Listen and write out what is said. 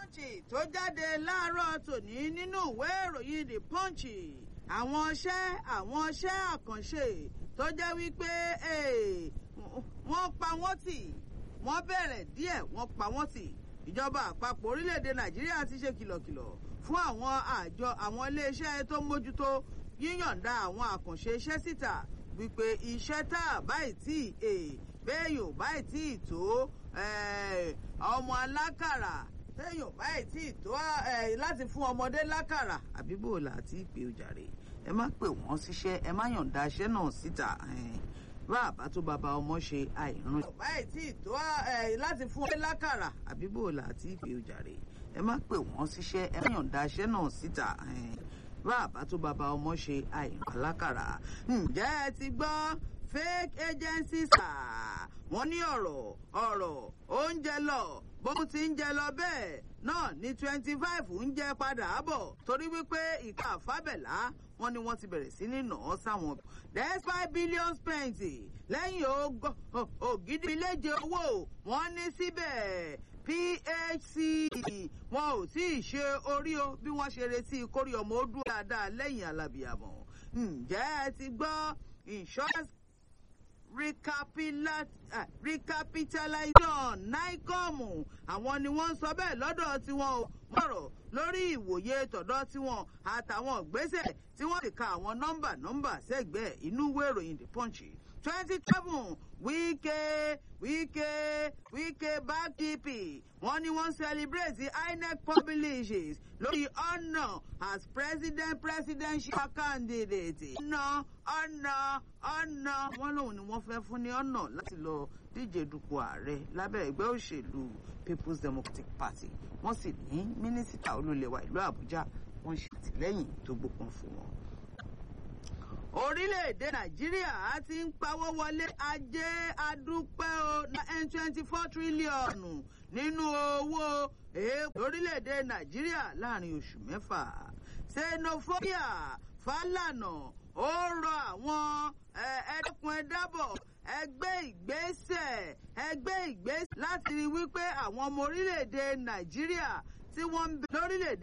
punch tó jáde láàárọ̀ tòní nínú ìwé ìròyìn the punch àwọn iṣẹ́ àwọn iṣẹ́ àkànṣe tó jẹ́ wípé wọ́n pa wọ́n tì wọ́n bẹ̀rẹ̀ díẹ̀ wọ́n pa wọ́n tì ìjọba àpapọ̀ orílẹ̀-èdè nàìjíríà ti ṣe kìlọ̀kìlọ̀ fún àwọn àjọ àwọn iléeṣẹ́ tó mójútó yíyànda àwọn àkànṣe iṣẹ́ síta wípé iṣẹ́ tá a báyìí tí bẹ́ẹ̀ yóò báyìí tí tó ọmọ alákàrà téèyàn báyìí tí tó láti fún ọmọdé lákàrà àbíbò láti pè ó jàre ẹ má pè wọ́n síṣẹ́ ẹ má yànda iṣẹ́ náà síta bá àbá tó bàbá ọmọ ṣe àìrán. báyìí tí tó láti fún ọmọdé lákàrà àbíbò láti pè ó jàre ẹ má pè wọ́n síṣẹ́ ẹ má yànda iṣẹ́ náà síta bá àbá tó bàbá ọmọ ṣe àìrán lákàrà. ǹjẹ́ ẹ ti gbọ́ fake agencies wọ́n ní ọ̀rọ̀ ọ̀rọ̀ oúnjẹ lọ bó ti ń jẹ lọ bẹ́ẹ̀ náà ní twenty five ń jẹ padà bọ̀ torí wípé ìka àfábẹ̀lá wọ́n ní wọ́n ti bẹ̀rẹ̀ sí ní nà án sáwọn. despite billion spent lẹ́yìn ògidì iléje owó wọ́n ní síbẹ̀ phc wọn ò tí ì ṣe orí o bí wọ́n ṣe retí kórí ọmọ ó dúró dáadáa lẹ́yìn alábìàmọ̀ ǹjẹ́ ẹ ti gbọ́ insurance recapitalization nicom àwọn ni wọ́n ń sọ bẹ́ẹ̀ lọ́dọ̀ tiwọn ò mọ̀rọ̀ lórí ìwòye tọ̀dọ̀ tiwọn àtàwọn ìgbésẹ̀ tí wọ́n ti ka àwọn nọ́mbà nọ́mbà sẹ́gbẹ̀ẹ́ inú ìwé ìròyìn the punch twenty seven wíkẹ́ wíkẹ́ wíkẹ́ bákìpì wọ́n ní wọ́n celebrate inec publishes lórí ọ̀nà as president presidential candidate. ọ̀nà ọ̀nà ọ̀nà wọ́n lòun ni wọ́n fẹ́ fún ní ọ̀nà láti lọ díje dupò ààrẹ lábẹ́ ẹgbẹ́ òṣèlú people's democratic party wọ́n sì ní mínísítà olólèwà ìlú àbújá wọ́n ṣe àtìlẹ́yìn tó gbópọn fún wọn orílẹ̀-èdè nàìjíríà ti ń pawó wọlé ajé adúpẹ́ o n twenty four tírílíọ̀nù nínú owó èèpẹ̀ orílẹ̀-èdè nàìjíríà láàrin oṣù mẹ́fà xenophobia fálànà ó rọ àwọn ẹ̀ẹ́dẹ́kun ẹ̀dábọ̀ ẹgbẹ́ ìgbésẹ̀ ẹgbẹ́ ìgbésẹ̀ láti rí wípé àwọn ọmọ orílẹ̀-èdè nàìjíríà tí wọ́n ń bẹ lórílẹ̀-èdè